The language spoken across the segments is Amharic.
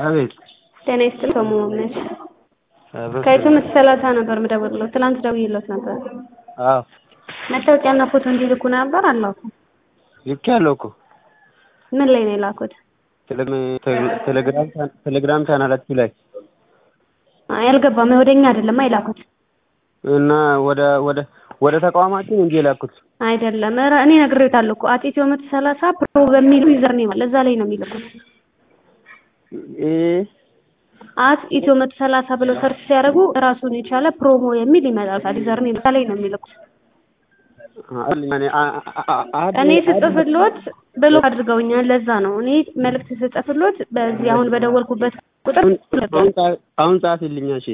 አቤት ጤና ይስጥልኝ ከመሆንሽ ከኢትዮምስ ሰላሳ ነበር የምደውልልዎት ትናንት ደውዬልዎት ነበር አዎ መታወቂያና ፎቶ እንዲልኩ ነበር አልላኩም ልኬያለሁ እኮ ምን ላይ ነው የላኩት ቴሌግራም ቴሌግራም ቻናላችሁ ላይ አይ አልገባም ወደ እኛ አይደለም የላኩት እና ወደ ወደ ወደ ተቋማችን እንጂ የላኩት አይደለም ኧረ እኔ ነግሬዎታለሁ እኮ አት ኢትዮ መቶ ሰላሳ ፕሮ በሚሉ ዩዘር ኔም አለ እዛ ላይ ነው የሚልኩት እ አት ኢትዮ መቶ ሰላሳ ብለው ሰርች ሲያደርጉ ራሱን የቻለ ፕሮሞ የሚል ይመጣል ዩዘር ኔም እዛ ላይ ነው የሚልኩት እኔ ስጽፍልዎት ብሎክ አድርገውኛል ለዛ ነው እኔ መልዕክት ስጽፍልዎት በዚህ አሁን በደወልኩበት ቁጥር አሁን ጻፊልኝ እሺ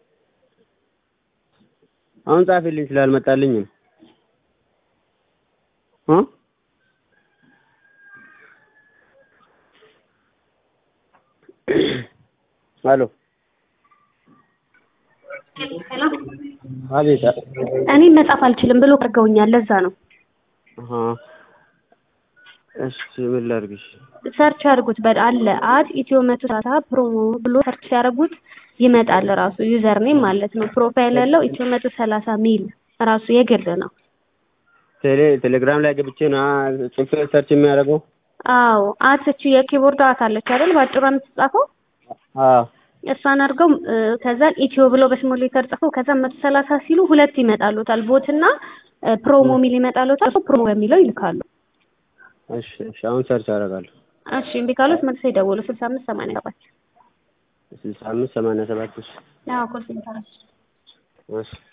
አሁን ጻፊልኝ ስላልመጣልኝ ነው እ ሄሎ አቤት እኔ መጻፍ አልችልም ብሎ አድርገውኛል ለዛ ነው አሀ እሺ ምን ላድርግሽ ሰርች አድርጉት በ አለ አት ኢትዮ መቶ ሰላሳ ፕሮሞ ብሎ ሰርች ሲያደርጉት ይመጣል ራሱ ዩዘር ኔም ማለት ነው ፕሮፋይል ያለው ኢትዮ መቶ ሰላሳ ሚል ራሱ የግል ነው ቴሌ ቴሌግራም ላይ ገብቼ ነው ጽፌ ሰርች የሚያደርገው አዎ አት እቺ የኪቦርድ አት አለች አይደል ባጭሯ የምትጻፈው አዎ እሷን አድርገው ከዛ ኢትዮ ብለው በስሞል ሌተር ጽፈው ከዛ መቶ ሰላሳ ሲሉ ሁለት ይመጣሉታል ቦት እና ፕሮሞ ሚል ይመጣሉታል ፕሮሞ በሚለው ይልካሉ እሺ እሺ አሁን ሰርች አደርጋለሁ እሺ እምቢ ካሉት መልሰው ይደውሉ ስልሳ አምስት ሰማንያ ሰባት ስልሳ አምስት ሰማንያ ሰባት እሺ አዎ ኮል ሴንተር እሺ